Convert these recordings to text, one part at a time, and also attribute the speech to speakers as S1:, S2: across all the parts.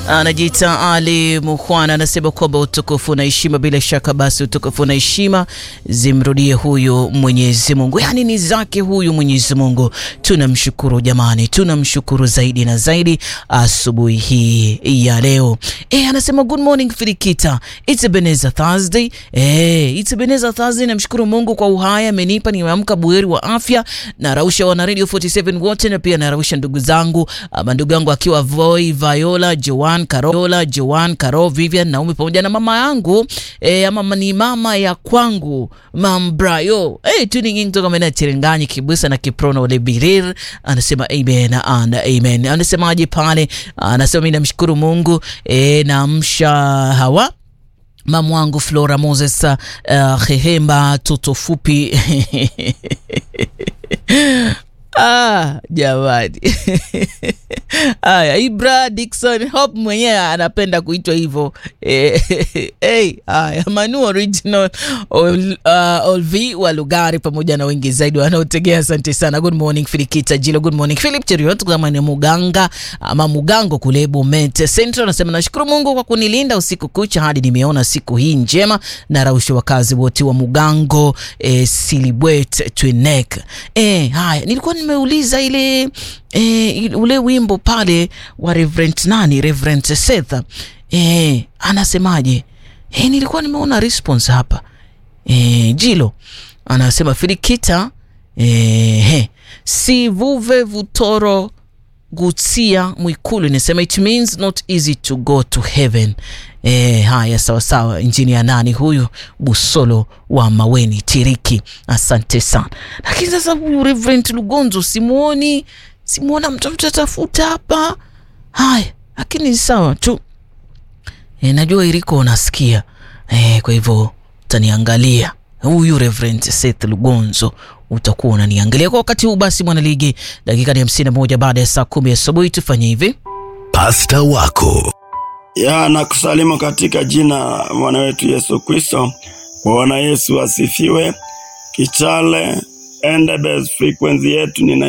S1: anajiita Ali Mukhwana, anasema kwamba utukufu na heshima, bila shaka basi utukufu na heshima zimrudie huyu Mwenyezi Mungu, yaani ni zake huyu Mwenyezi Mungu. Tunamshukuru jamani, tunamshukuru zaidi na zaidi asubuhi hii ya leo. E, anasema good morning Filikita, it's Ebenezer Thursday. E, it's Ebenezer Thursday. Namshukuru Mungu kwa uhai amenipa, nimeamka buheri wa afya. Narausha wana Radio 47 wote na pia narausha ndugu zangu ama ndugu yangu akiwa Voi, Viola, Joan, Carola, Joan, Caro, Vivian, Naomi pamoja na mama yangu e, ama ni mama ya kwangu Mam Brayo. E, tuning in kutoka maeneo ya Chiringanyi, Kibusa na Kiprono Ole Birir. Anasema amen and amen. Anasemaje pale? Anasema mimi namshukuru Mungu e, namsha hawa mamu wangu Flora Moses uh, Hehemba toto fupi Ah, jamani haya, Ibra Dixon Hope mwenyewe anapenda kuitwa hivyo eh, hey, haya Manu Original Ol, uh, Olv wa Lugari pamoja na wengi zaidi wanaotegea. Asante sana. Good morning Filikita Jilo, good morning Philip Cheriot kama ni Muganga ama Mugango kule Bomet Central, anasema nashukuru Mungu kwa kunilinda usiku kucha hadi nimeona siku hii njema, na rausha wakazi wote wa Mugango eh, Silibwet Twinek eh, haya nilikuwa nimeuliza ile e, ule wimbo pale wa Reverend nani, Reverend Seth e, anasemaje? E, nilikuwa nimeona response hapa e, Jilo anasema Filikita e, he, sivuve vutoro gutsia mwikulu inasema it means not easy to go to heaven. E, haya sawa sawa. Injinia nani huyu Busolo wa Maweni Tiriki, asante sana. Lakini sasa huyu Reverend Lugonzo simuoni, simuona mtafuta tafuta hapa. Haya, lakini sawa tu. E, najua iliko unasikia e, kwa hivyo utaniangalia huyu Reverend Seth Lugonzo utakuwa unaniangalia kwa wakati huu. Basi mwanaligi, dakika ni hamsini na moja baada ya saa kumi asubuhi. Tufanye hivi,
S2: pasta wako
S3: ya na kusalimu katika jina Bwana wetu Yesu Kristo. Bwana Yesu asifiwe. Kichale Endebess, frequency yetu ni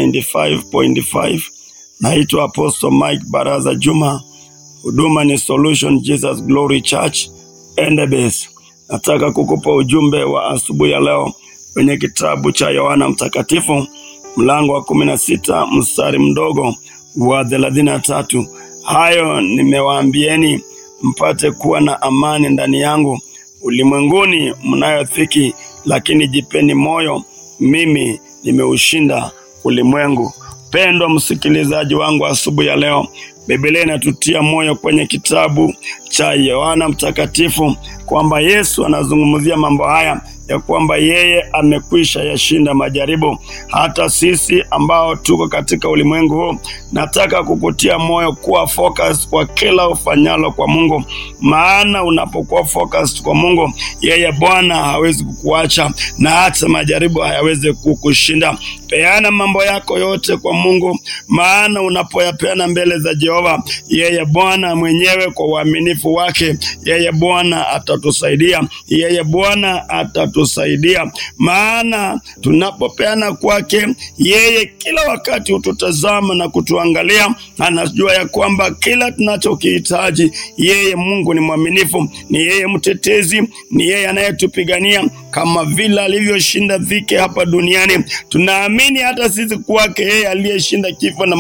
S3: 95.5. Naitwa Apostle Mike Baraza Juma, huduma ni Solution Jesus Glory Church Endebess. Nataka kukupa ujumbe wa asubuhi ya leo kwenye kitabu cha Yohana Mtakatifu mlango wa kumi na sita mstari mdogo wa thelathini na tatu. Hayo nimewaambieni mpate kuwa na amani ndani yangu. Ulimwenguni mnayo dhiki, lakini jipeni moyo, mimi nimeushinda ulimwengu. Pendwa msikilizaji wangu, asubuhi ya leo Biblia inatutia moyo kwenye kitabu cha Yohana Mtakatifu kwamba Yesu anazungumzia mambo haya ya kwamba yeye amekwisha yashinda majaribu. Hata sisi ambao tuko katika ulimwengu huu, nataka kukutia moyo kuwa focus kwa kila ufanyalo kwa Mungu, maana unapokuwa focus kwa Mungu, yeye Bwana hawezi kukuacha na hata majaribu hayawezi kukushinda. Peana mambo yako yote kwa Mungu, maana unapoyapeana mbele za Jehova, yeye Bwana mwenyewe kwa uaminifu wake, yeye Bwana atatusaidia, yeye Bwana atatusaidia, maana tunapopeana kwake, yeye kila wakati hututazama na kutuangalia. Anajua ya kwamba kila tunachokihitaji, yeye Mungu ni mwaminifu, ni yeye mtetezi, ni yeye anayetupigania kama vile alivyoshinda dhiki hapa duniani. Tunaamini hata sisi kwake yeye aliyeshinda kifo na